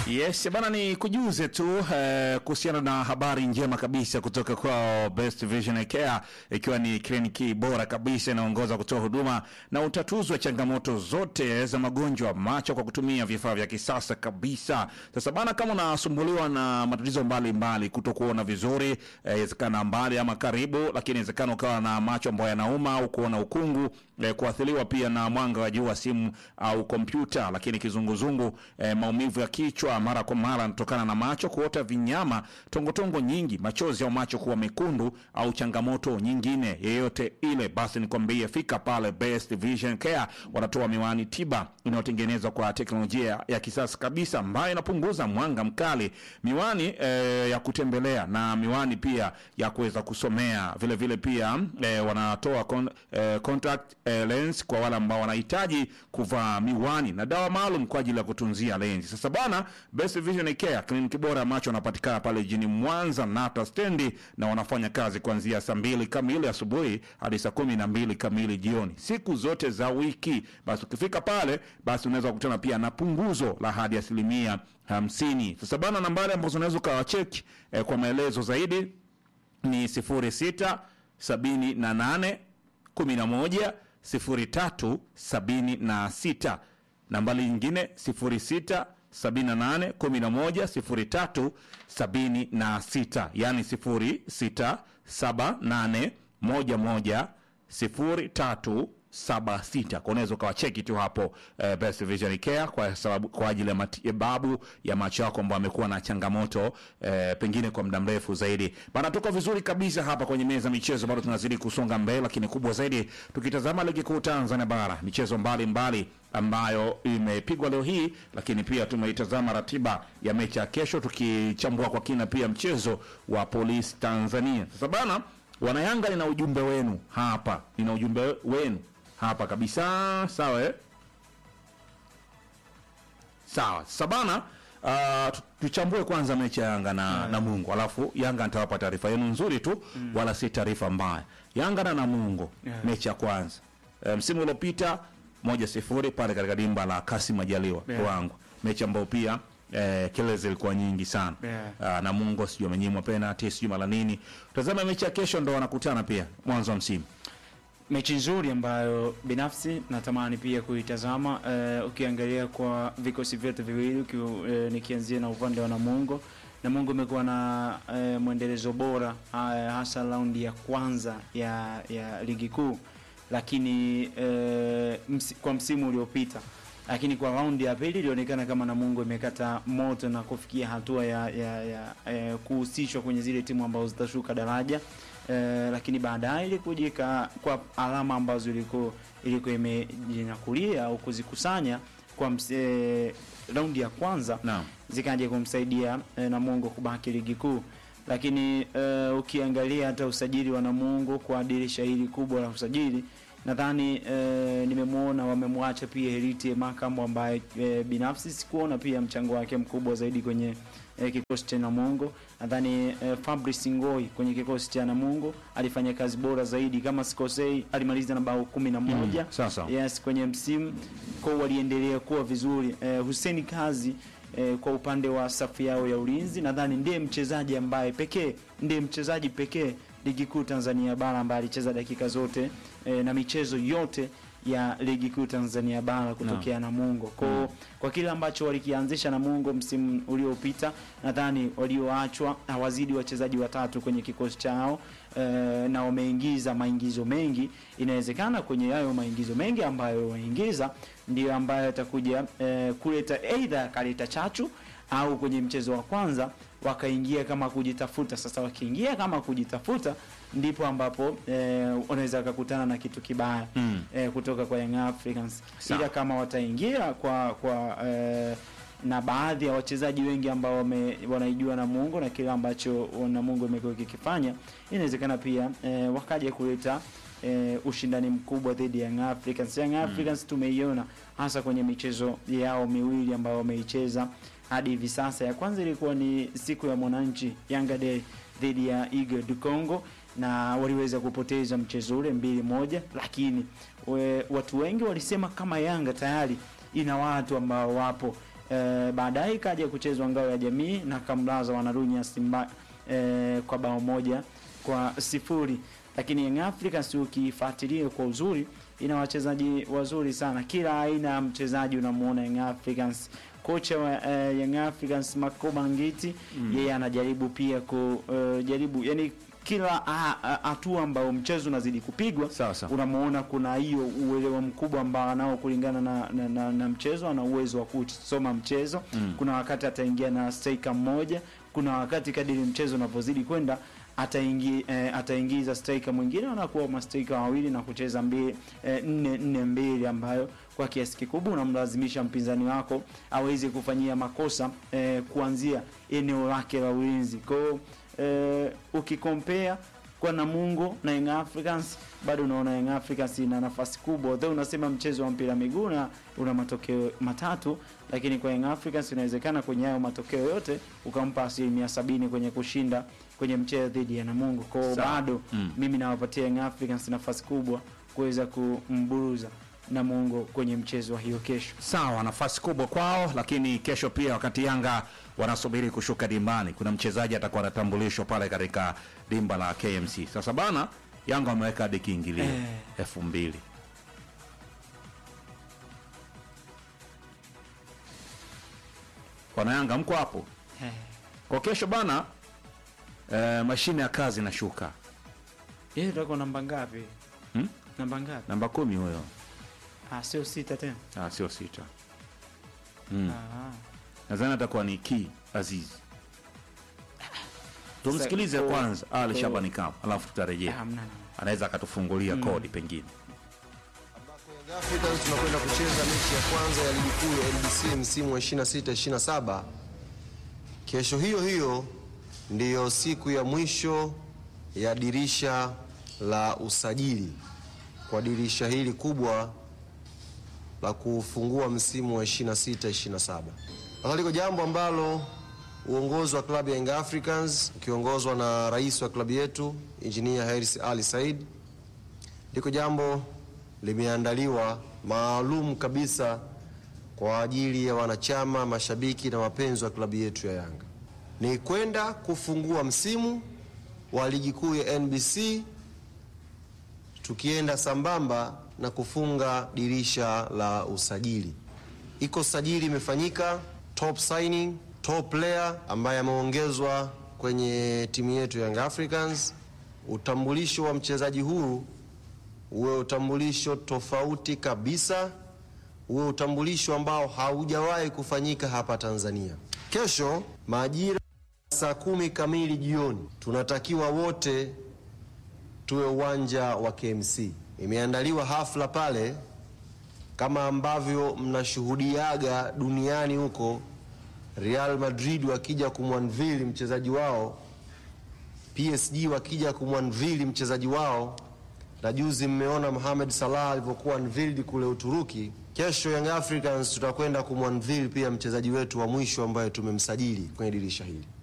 Yes, bana ni kujuze tu eh, kuhusiana na habari njema kabisa kutoka kwao Best Vision Care, ikiwa ni kliniki bora kabisa inaongoza kutoa huduma na utatuzi wa changamoto zote za magonjwa macho kwa kutumia vifaa vya kisasa kabisa. Sasa bana, kama unasumbuliwa na matatizo mbalimbali, kutokuona vizuri, inawezekana mbali ama karibu, lakini inawezekana ukawa na macho ambayo yanauma au kuona ukungu, eh, kuathiriwa pia na mwanga wa jua, simu au kompyuta, lakini kizunguzungu, eh, maumivu ya kichwa mara kwa mara yanatokana na macho kuota vinyama, tongotongo nyingi, machozi au macho kuwa mekundu au changamoto nyingine yeyote ile, basi nikwambie, fika pale Best Vision Care. Wanatoa miwani tiba inayotengenezwa kwa teknolojia ya kisasa kabisa ambayo inapunguza mwanga mkali, miwani eh, ya kutembelea na miwani pia ya kuweza kusomea. Vile vile pia eh, wanatoa con, eh, contact eh, lens kwa wale ambao wanahitaji kuvaa miwani na dawa maalum kwa ajili ya kutunzia lenzi. Sasa bana, Best Vision Care kliniki bora ya macho wanapatikana pale jijini Mwanza Nata stendi, na wanafanya kazi kuanzia saa mbili kamili asubuhi hadi saa kumi na mbili kamili jioni siku zote za wiki. Basi ukifika pale, basi unaweza kukutana pia na punguzo la hadi asilimia hamsini. Sasa bana, nambari ambazo unaweza ukawacheki eh, kwa maelezo zaidi ni sifuri sita sabini na nane kumi na moja sifuri tatu sabini na sita nambari nyingine sifuri sita sabini na nane kumi na moja sifuri tatu sabini na sita yaani sifuri sita saba nane moja moja sifuri tatu saba sita kwa unaweza ukawacheki tu hapo eh, Best Vision Care kwa sababu kwa ajili ya matibabu ya macho yako ambao amekuwa na changamoto eh, pengine kwa muda mrefu zaidi. Bana, tuko vizuri kabisa hapa kwenye meza michezo, bado tunazidi kusonga mbele, lakini kubwa zaidi tukitazama ligi kuu Tanzania bara, michezo mbalimbali mbali ambayo imepigwa leo hii, lakini pia tumeitazama ratiba ya mechi ya kesho, tukichambua kwa kina pia mchezo wa Polisi Tanzania. Sasa bana, wanayanga, nina ujumbe wenu hapa, nina ujumbe wenu hapa kabisa sawa eh? Sawa sabana. Uh, tuchambue kwanza mechi ya Yanga na yeah. Namungo, alafu Yanga nitawapa taarifa yenu nzuri tu mm. wala si taarifa mbaya. Yanga na Namungo yeah. mechi ya kwanza e, msimu uliopita moja sifuri pale katika dimba la Kasim Majaliwa yeah. wangu mechi ambayo pia eh, kelele zilikuwa nyingi sana Yeah. uh, Namungo sijui amenyimwa penalty sijui mara nini. Tazama mechi ya kesho, ndo wanakutana pia mwanzo wa msimu mechi nzuri ambayo binafsi natamani pia kuitazama. Uh, ukiangalia kwa vikosi vyote viwili uki, uh, nikianzia na upande wa Namungo. Namungo imekuwa na uh, mwendelezo bora uh, hasa raundi ya kwanza ya, ya ligi kuu, lakini uh, msi, kwa msimu uliopita lakini kwa raundi ya pili ilionekana kama Namungo imekata moto na kufikia hatua ya, ya, ya, ya kuhusishwa kwenye zile timu ambazo zitashuka daraja. Eh, lakini baadaye ilikuja kwa alama ambazo ilikuwa ilikuwa imejinyakulia au kuzikusanya kwa eh, raundi ya kwanza Naam. zikaja kumsaidia eh, Namungo kubaki ligi kuu. Lakini eh, ukiangalia hata usajili wa Namungo kwa dirisha hili kubwa la usajili nadhani eh, nimemwona wamemwacha pia Heriti Makambo ambaye eh, binafsi sikuona pia mchango wake mkubwa zaidi kwenye eh, kikosi cha Namungo. Nadhani eh, Fabrice Ngoi kwenye kikosi cha Namungo alifanya kazi bora zaidi, kama sikosei, alimaliza na bao kumi na moja Mm, sawa sawa. yes, kwenye msimu kwao waliendelea kuwa vizuri. Eh, Hussein Kazi eh, kwa upande wa safu yao ya ulinzi nadhani ndiye mchezaji ambaye pekee ndiye mchezaji pekee ligi kuu Tanzania bara ambaye alicheza dakika zote eh, na michezo yote ya ligi kuu Tanzania bara kutokea Namungo. Kwa kwa kile ambacho walikianzisha Namungo msimu uliopita, nadhani walioachwa hawazidi wachezaji watatu kwenye kikosi chao eh, na wameingiza maingizo mengi. Inawezekana kwenye hayo maingizo mengi ambayo wameingiza ndio ambayo atakuja eh, kuleta aidha akaleta chachu au kwenye mchezo wa kwanza wakaingia kama kujitafuta. Sasa wakiingia kama kujitafuta, ndipo ambapo eh, wanaweza wakakutana na kitu kibaya Mm. eh, kutoka kwa Young Africans. Sawa. Ila kama wataingia kwa kwa eh, na baadhi ya wachezaji wengi ambao wame, wanaijua Namungo na kile ambacho Namungo imekuwa ikikifanya, inawezekana pia eh, wakaja kuleta eh, ushindani mkubwa dhidi ya Young Africans. Young Africans tumeiona hasa kwenye michezo yao miwili ambayo wameicheza hadi hivi sasa. Ya kwanza ilikuwa ni siku ya mwananchi Yanga Day dhidi ya Eagle du Congo na waliweza kupoteza mchezo ule mbili moja, lakini we, watu wengi walisema kama Yanga tayari ina watu ambao wapo eh, baadaye ikaja kuchezwa ngao ya jamii na kamlaza wanarunya Simba eh, kwa bao moja kwa sifuri lakini Young Africans ukifuatilia kwa uzuri ina wachezaji wazuri sana, kila aina ya mchezaji unamuona Young Africans. Kocha wa uh, Young Africans Makoba Ngiti yeye anajaribu pia kujaribu yani kila hatua ambayo mchezo unazidi kupigwa Sawa, sawa. unamuona kuna hiyo uelewa mkubwa ambao anao kulingana na, na, na, na mchezo. Ana uwezo wa kusoma mchezo kuna wakati ataingia na striker mmoja, kuna wakati kadiri mchezo unavyozidi kwenda ataingi, eh, ataingiza striker mwingine, wanakuwa mastriker wawili na kucheza mbili eh, nne nne mbili, ambayo kwa kiasi kikubwa unamlazimisha mpinzani wako aweze kufanyia makosa eh, kuanzia eneo lake la ulinzi. Kwa hiyo eh, ukikompea kwa Namungo na Young Africans bado unaona Young Africans ina nafasi kubwa, although unasema mchezo wa mpira miguu na una matokeo matatu, lakini kwa Young Africans inawezekana kwenye hayo matokeo yote ukampa asilimia sabini kwenye kushinda kwenye mchezo dhidi ya Namungo. Kwa hiyo Sawa. bado Mm. mimi nawapatia Young Africans nafasi kubwa kuweza kumburuza Namungo kwenye mchezo wa hiyo kesho. Sawa, nafasi kubwa kwao, lakini kesho pia, wakati Yanga wanasubiri kushuka dimbani, kuna mchezaji atakuwa anatambulishwa pale katika dimba la KMC. Sasa bana, Yanga wameweka hadi kiingilio Eh. elfu mbili wana Yanga, mko hapo Eh, kwa kesho bana. Eh, mashine ya kazi inashuka Yeye itakuwa namba ngapi? Hmm? Namba ngapi? namba kumi huyo, Ah, sio sita tena. ah, sio sita. Mm. Ah. nadhani atakuwa ni ki Aziz. Tumsikilize Sasa, kwanza Ali kwa- Shabani Kamp, alafu tutarejea, Ah, hamna, hamna. anaweza akatufungulia kodi pengine. Young Africans tunakwenda kucheza mechi ya kwanza ya ligi kuu ya NBC msimu wa 26 27. Kesho hiyo hiyo ndiyo siku ya mwisho ya dirisha la usajili kwa dirisha hili kubwa la kufungua msimu wa 26 27. Sasa liko jambo ambalo uongozi wa klabu ya Young Africans ukiongozwa na rais wa klabu yetu Engineer Hersi Ali Said liko jambo limeandaliwa maalum kabisa kwa ajili ya wanachama, mashabiki na wapenzi wa klabu yetu ya Yanga. Ni kwenda kufungua msimu wa ligi kuu ya NBC tukienda sambamba na kufunga dirisha la usajili. Iko sajili imefanyika, top signing, top player ambaye ameongezwa kwenye timu yetu Young Africans. Utambulisho wa mchezaji huu uwe utambulisho tofauti kabisa, uwe utambulisho ambao haujawahi kufanyika hapa Tanzania. Kesho majira saa kumi kamili jioni tunatakiwa wote tuwe uwanja wa KMC. Imeandaliwa hafla pale kama ambavyo mnashuhudiaga duniani huko, Real Madrid wakija kumwanvili mchezaji wao, PSG wakija kumwanvili mchezaji wao, na juzi mmeona Mohamed Salah alivyokuwa unveiled kule Uturuki. Kesho Young Africans tutakwenda kumwanvili pia mchezaji wetu wa mwisho ambaye tumemsajili kwenye dirisha hili.